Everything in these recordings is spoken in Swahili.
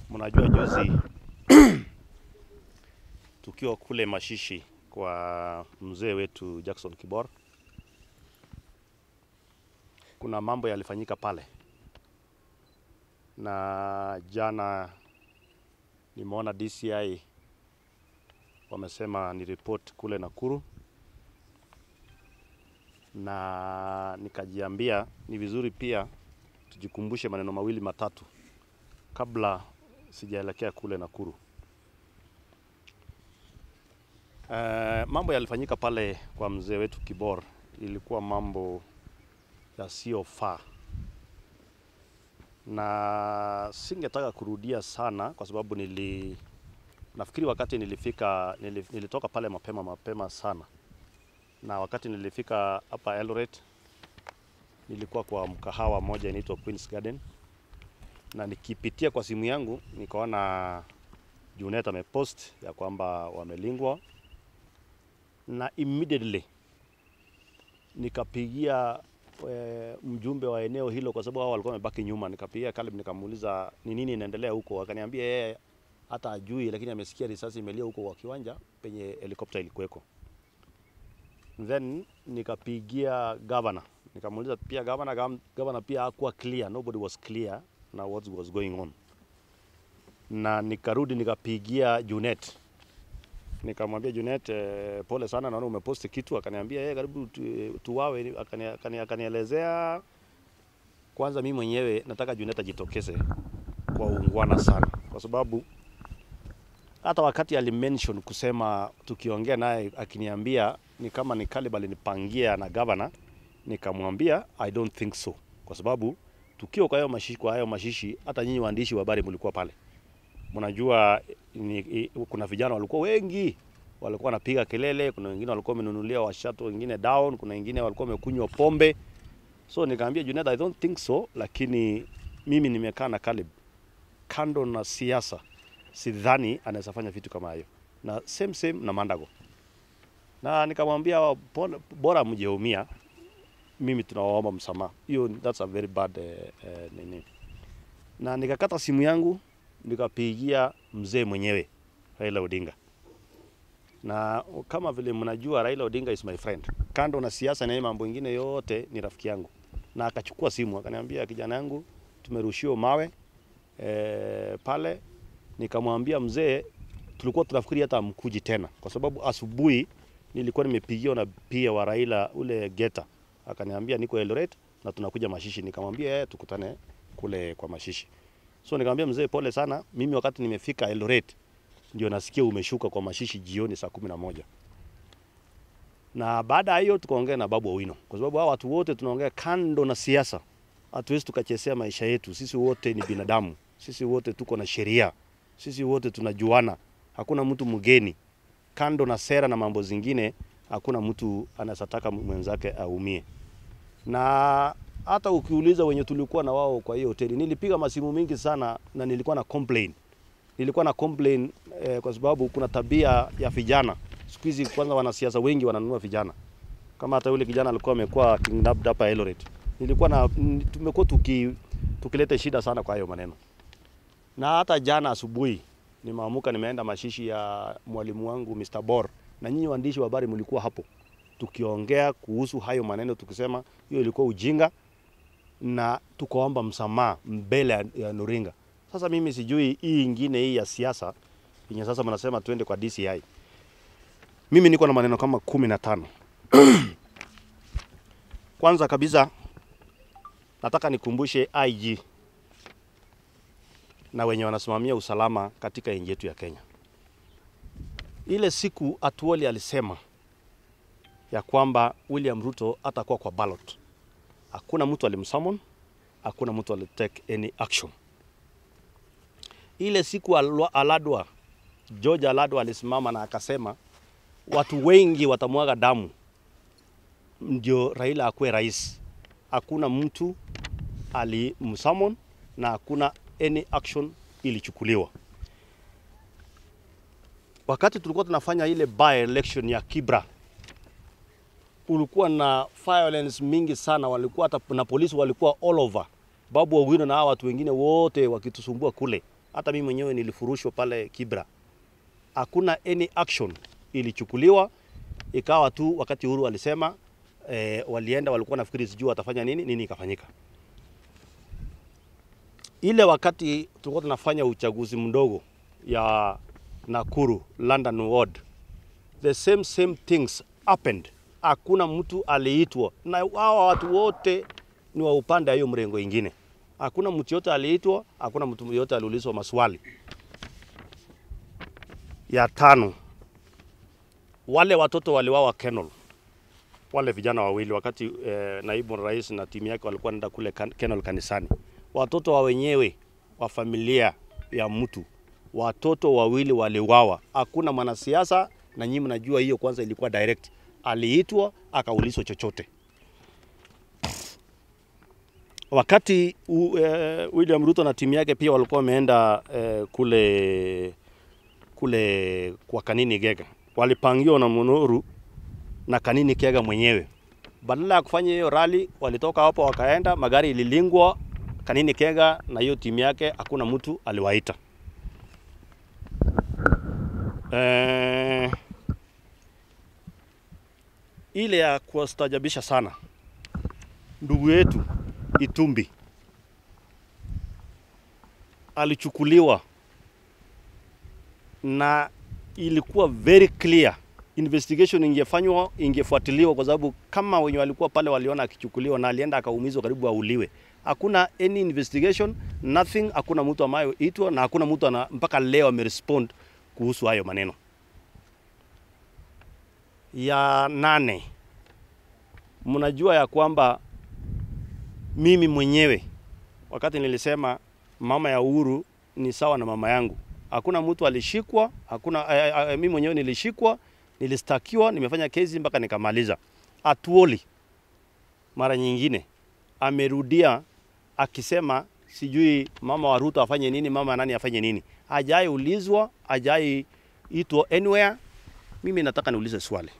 Mnajua juzi tukiwa kule Mashishi kwa mzee wetu Jackson Kibor, kuna mambo yalifanyika pale, na jana nimeona DCI wamesema ni report kule Nakuru, na nikajiambia ni vizuri pia tujikumbushe maneno mawili matatu kabla sijaelekea kule Nakuru. Uh, mambo yalifanyika pale kwa mzee wetu Kibor, ilikuwa mambo yasiyofaa, na singetaka kurudia sana kwa sababu nili nafikiri wakati nilifika nili, nilitoka pale mapema mapema sana, na wakati nilifika hapa Eldoret nilikuwa kwa mkahawa moja inaitwa Queen's Garden, na nikipitia kwa simu yangu nikaona Junet amepost ya kwamba wamelingwa, na immediately nikapigia e, mjumbe wa eneo hilo, kwa sababu hao walikuwa wamebaki nyuma. Nikapigia Caleb nikamuuliza ni nini inaendelea huko, akaniambia yeye hata ajui, lakini amesikia risasi imelia huko kwa kiwanja penye helikopta ilikuweko. Then nikapigia governor nikamuuliza pia governor, governor pia hakuwa clear, nobody was clear na what was going on, na nikarudi nikapigia Junet nikamwambia Junet, eh, pole sana, naona umeposti kitu. Akaniambia yeye karibu tu, tuwawe. Akani, akanielezea kwanza, mimi mwenyewe nataka Junet ajitokeze kwa ungwana sana, kwa sababu hata wakati alimention kusema tukiongea naye akiniambia ni kama ni Caleb alinipangia na governor, nikamwambia I don't think so, kwa sababu tukiwa kwa hayo mashishi, kwa hayo mashishi hata nyinyi waandishi wa habari mlikuwa pale, mnajua ni, i, kuna vijana walikuwa wengi walikuwa wanapiga kelele, kuna wengine walikuwa wamenunulia washato wengine down, kuna wengine walikuwa wamekunywa pombe. So nikaambia Junet, I don't think so, lakini mimi nimekaa na Caleb kando na siasa, sidhani anaweza fanya vitu kama hayo, na same same na Mandago, na nikamwambia bora mjeumia, mimi tunawaomba msamaha. Hiyo that's a very bad uh, uh, nini. Na nikakata simu yangu nikapigia mzee mwenyewe Raila Odinga, na kama vile mnajua Raila Odinga is my friend, kando na siasa na mambo mengine yote ni rafiki yangu, na akachukua simu akaniambia, kijana yangu, tumerushiwa mawe e, pale. Nikamwambia mzee, tulikuwa tunafikiri hata mkuji tena, kwa sababu asubuhi nilikuwa nimepigiwa na pia wa Raila ule Geta, akaniambia niko Eldoret na tunakuja Mashishi. Nikamwambia tukutane kule kwa Mashishi. So nikamwambia mzee, pole sana, mimi wakati nimefika Eldoret ndio nasikia umeshuka kwa Mashishi jioni saa kumi na moja na baada ya hiyo tukaongea na Babu Owino, kwa sababu hao watu wote tunaongea kando na siasa. Hatuwezi tukachezea maisha yetu. Sisi wote ni binadamu, sisi wote tuko na sheria, sisi wote tunajuana, hakuna mtu mgeni. Kando na sera na mambo zingine, hakuna mtu anasataka mwenzake aumie. Na hata ukiuliza wenye tulikuwa na wao kwa hiyo hoteli, nilipiga masimu mingi sana na nilikuwa na complain, nilikuwa na complain eh, kwa sababu kuna tabia ya vijana siku hizi. Kwanza wanasiasa wengi wananunua vijana, kama hata yule kijana alikuwa amekuwa kidnapped hapa Eldoret, nilikuwa na tumekuwa tuki, tukileta shida sana kwa hayo maneno. Na hata jana asubuhi nimeamuka nimeenda mashishi ya mwalimu wangu Mr. Bor, na nyinyi waandishi wa habari mlikuwa hapo tukiongea kuhusu hayo maneno, tukisema hiyo ilikuwa ujinga na tukaomba msamaha mbele ya Nuringa. Sasa mimi sijui hii ingine hii ya siasa yenye sasa mnasema tuende kwa DCI. Mimi niko na maneno kama kumi na tano. Kwanza kabisa nataka nikumbushe IG na wenye wanasimamia usalama katika nchi yetu ya Kenya. Ile siku Atuoli alisema ya kwamba William Ruto atakuwa kwa ballot. Hakuna mtu alimsummon, hakuna mtu alitake any action. Ile siku Aladwa, George Aladwa alisimama na akasema watu wengi watamwaga damu ndio Raila akuwe rais. Hakuna mtu alimsummon na hakuna any action ilichukuliwa. Wakati tulikuwa tunafanya ile by election ya Kibra, kulikuwa na violence mingi sana, walikuwa hata na polisi walikuwa all over. Babu Owino na hawa watu wengine wote wakitusumbua kule, hata mimi mwenyewe nilifurushwa pale Kibra, hakuna any action ilichukuliwa, ikawa tu wakati Uhuru alisema eh, walienda walikuwa nafikiri sijui watafanya nini nini, ikafanyika ile wakati tulikuwa tunafanya uchaguzi mdogo ya Nakuru London ward, the same same things happened. Hakuna mtu aliitwa, na hawa watu wote ni wa upande wa hiyo mrengo ingine. Hakuna mtu yote aliitwa, hakuna mtu yote aliulizwa maswali. Ya tano, wale watoto waliwawa Kenol, wale vijana wawili wakati eh, naibu rais na timu yake walikuwa naenda kule kan, Kenol kanisani watoto wa wenyewe wa familia ya mtu, watoto wawili waliwawa. Hakuna mwanasiasa, na nyinyi mnajua hiyo. Kwanza ilikuwa direct, aliitwa akaulizwa chochote. Wakati u, eh, William Ruto na timu yake pia walikuwa wameenda eh, kule kule kwa Kanini Gega, walipangiwa na Munuru na Kanini Kega mwenyewe. Badala ya kufanya hiyo rally, walitoka hapo wakaenda, magari ililingwa Kanini Kega na hiyo timu yake, hakuna mtu aliwaita. Eh, ile ya kuwastajabisha sana, ndugu yetu Itumbi alichukuliwa na ilikuwa very clear investigation ingefanywa, ingefuatiliwa kwa sababu kama wenye walikuwa pale waliona akichukuliwa na alienda akaumizwa karibu auliwe. Hakuna any investigation nothing, hakuna mtu ambaye itwa na hakuna mtu ana, mpaka leo amerespond kuhusu hayo maneno. Ya nane, mnajua ya kwamba mimi mwenyewe wakati nilisema mama ya Uhuru ni sawa na mama yangu, hakuna mtu alishikwa, hakuna eh, eh, mimi mwenyewe nilishikwa, nilistakiwa, nimefanya kesi mpaka nikamaliza. Atuoli mara nyingine amerudia akisema sijui mama wa Ruto afanye nini, mama nani afanye nini. Hajai ulizwa, hajai itwa anywhere. Mimi nataka niulize swali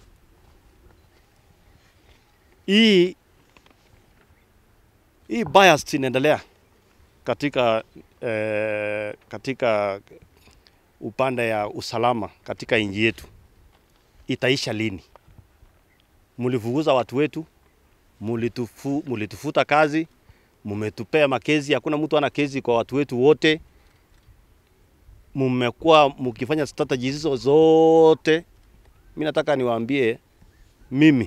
hii hii bias inaendelea katika eh, katika upande ya usalama katika nchi yetu, itaisha lini? Mlifukuza watu wetu, mulitufu, mulitufuta kazi, mumetupea makezi, hakuna mtu ana kezi kwa watu wetu wote. Mmekuwa mkifanya strategies hizo zote. Mimi nataka niwaambie, mimi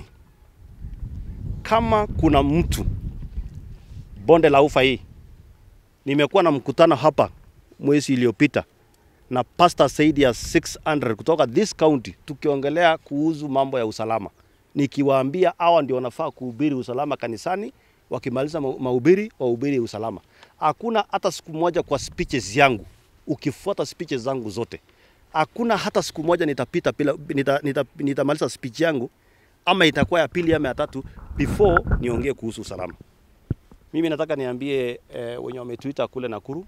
kama kuna mtu bonde la ufa hii, nimekuwa na mkutano hapa mwezi iliyopita na pasta zaidi ya 600 kutoka this county, tukiongelea kuhusu mambo ya usalama, nikiwaambia hawa ndio wanafaa kuhubiri usalama kanisani. Wakimaliza mahubiri wahubiri usalama. Hakuna hata siku moja kwa speeches yangu, ukifuata speeches zangu zote, hakuna hata siku moja nitapita bila nita, nita, nitamaliza speech yangu ama itakuwa ya pili ama ya tatu before niongee kuhusu usalama. Mimi nataka niambie eh, wenye wametuita kule Nakuru,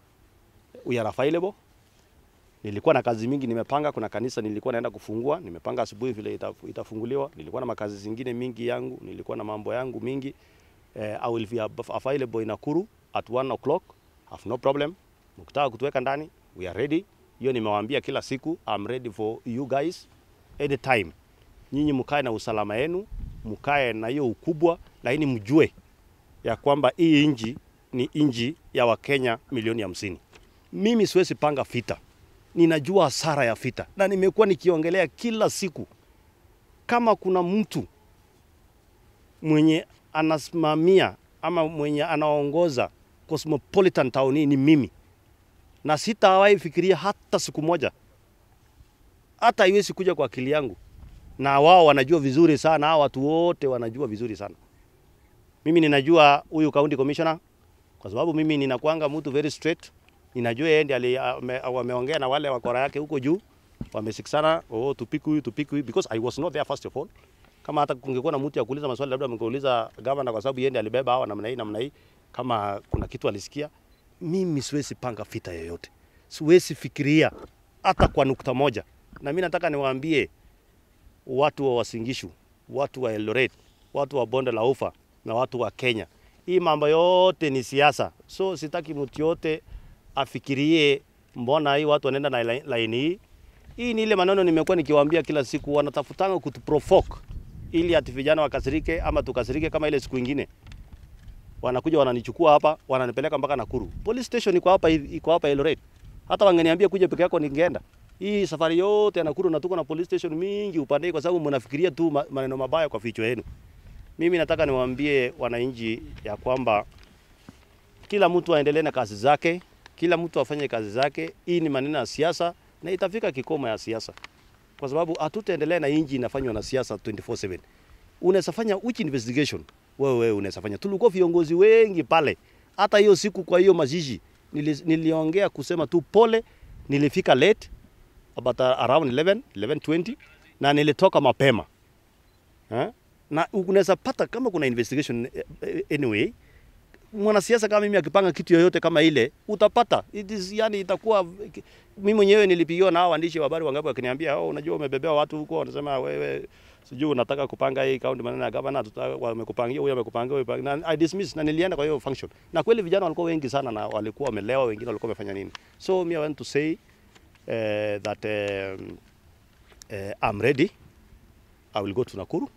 we are available. Nilikuwa na kazi mingi nimepanga. Kuna kanisa nilikuwa naenda kufungua, nimepanga asubuhi vile itaf- itafunguliwa. Nilikuwa na makazi zingine mingi yangu, nilikuwa na mambo yangu mingi. Eh, I will be av- available in Nakuru at 1 o'clock. Have no problem. Mkitaka kutuweka ndani, we are ready. Hiyo nimewaambia kila siku, I'm ready for you guys anytime. Nyinyi mkae na usalama yenu, mkae na hiyo ukubwa, lakini mjue ya kwamba hii nchi ni nchi ya Wakenya milioni hamsini. Mimi siwezi panga vita, ninajua hasara ya vita na nimekuwa nikiongelea kila siku. Kama kuna mtu mwenye anasimamia ama mwenye anaongoza Cosmopolitan Town hii ni mimi, na sitawahi fikiria hata siku moja, hata haiwezi kuja kwa akili yangu, na wao wanajua vizuri sana, hao watu wote wanajua vizuri sana. Mimi ninajua huyu county commissioner kwa sababu mimi ninakwanga mtu very straight. Ninajua yeye ndiye wameongea na wale wakora yake huko juu, wamesikisana, oh, tupiki huyu tupiki huyu, because I was not there first of all. Kama hata kungekuwa na mtu ya kuuliza maswali, labda mngeuliza governor, kwa sababu yeye ndiye alibeba hawa namna hii namna hii, kama kuna kitu alisikia. Mimi siwezi panga vita yoyote, siwezi fikiria hata kwa nukta moja. Na mimi nataka niwaambie watu wa Wasingishu, watu wa Eldoret, watu wa bonde la Ufa na watu wa Kenya, hii mambo yote ni siasa, so sitaki mtu yote afikirie mbona hii watu wanaenda na lai- laini hii. Hii ni ile maneno nimekuwa nikiwaambia kila siku, wanatafutanga kutuprovoke ili ati vijana wakasirike ama tukasirike kama ile siku ingine. Wanakuja wananichukua hapa, wananipeleka mpaka Nakuru. Police station iko hapa hivi- iko hapa Eldoret. Hata wangeniambia kuja peke yako ningeenda. Hii safari yote ya Nakuru na tuko na police station mingi upande hii kwa sababu mnafikiria tu ma- maneno mabaya kwa vichwa yenu. Mimi nataka niwaambie wananchi ya kwamba kila mtu aendelee na kazi zake, kila mtu afanye kazi zake. Hii ni maneno ya siasa na itafika kikomo ya siasa, kwa sababu hatutaendelea na inji inafanywa na siasa 24/7. Unaweza fanya which investigation wewe wewe unaweza fanya. Tulikuwa viongozi wengi pale, hata hiyo siku kwa hiyo mazishi nili, niliongea kusema tu pole, nilifika late about around 11 11:20 na nilitoka mapema eh? na unaweza pata kama kuna investigation eh, eh, anyway mwanasiasa kama mimi akipanga kitu yoyote kama ile utapata it is, yani itakuwa mimi mwenyewe nilipigiwa na hao waandishi wa habari wangapi wakiniambia oh, unajua umebebea watu huko wanasema wewe sijui unataka kupanga hii kaunti maneno ya gavana tuta- wamekupangia huyo amekupangia huyo amekupangia. na I dismiss na nilienda kwa hiyo function na kweli vijana walikuwa wengi sana na walikuwa wamelewa wengine walikuwa wamefanya nini so me I want to say uh, that um, uh, I'm ready I will go to Nakuru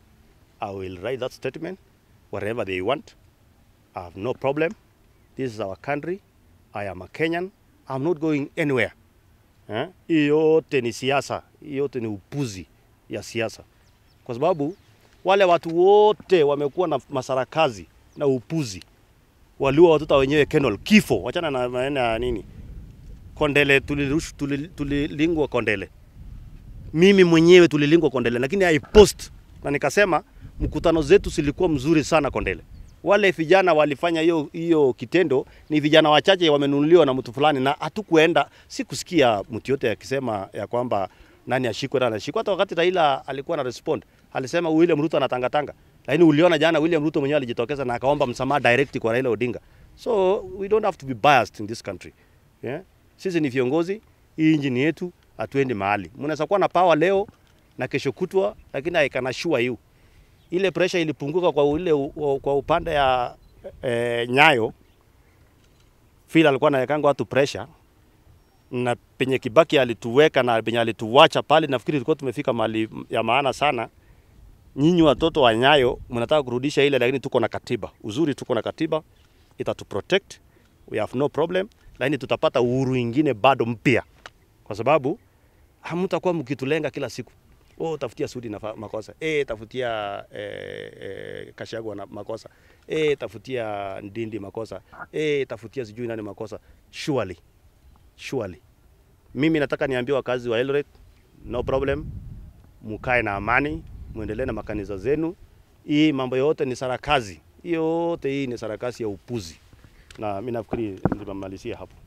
I will write that statement wherever they want I have no problem. This is our country. I am a Kenyan. I'm not going anywhere. Eh? Hii yote ni siasa, hii yote ni upuzi ya siasa, kwa sababu wale watu wote wamekuwa na masarakazi na upuzi, waliua watoto wenyewe Kenol, kifo. Wachana na maneno ya nini, Kondele tulirush, tulil- tulilingwa Kondele, mimi mwenyewe tulilingwa Kondele, lakini I post na nikasema mkutano zetu zilikuwa mzuri sana Kondele. Wale vijana walifanya hiyo hiyo kitendo ni vijana wachache wamenunuliwa na mtu fulani, na hatukuenda, sikusikia mtu yote akisema ya kwamba nani ashikwe na anashikwa. Hata wakati Raila alikuwa na respond alisema William Ruto anatangatanga, lakini uliona jana William Ruto mwenyewe alijitokeza na akaomba msamaha direct kwa Raila Odinga. So we don't have to be biased in this country yeah? Sisi ni viongozi, hii nchi ni yetu, hatuendi mahali. Mnaweza kuwa na power leo na kesho kutwa, lakini I can assure you ile pressure ilipunguka kwa ule u- kwa upande ya e, Nyayo vile alikuwa anawekanga watu pressure na penye Kibaki alituweka na penye alituwacha pale, nafikiri tulikuwa tumefika mahali ya maana sana. Nyinyi watoto wa Nyayo mnataka kurudisha ile, lakini tuko na katiba. Uzuri tuko na katiba itatu protect, we have no problem, lakini tutapata uhuru ingine bado mpya, kwa sababu hamtakuwa mkitulenga kila siku oh, tafutia Sudi na makosa eh, tafutia eh, eh, Kashagwa na makosa eh, tafutia Ndindi makosa eh, tafutia sijui nani makosa. Surely, surely, mimi nataka niambie wakazi wa Eldoret, no problem, mukae na amani, muendelee na makanisa zenu. Hii mambo yote ni sarakazi, yote hii ni sarakasi ya upuzi, na mimi nafikiri nimemalizia hapo.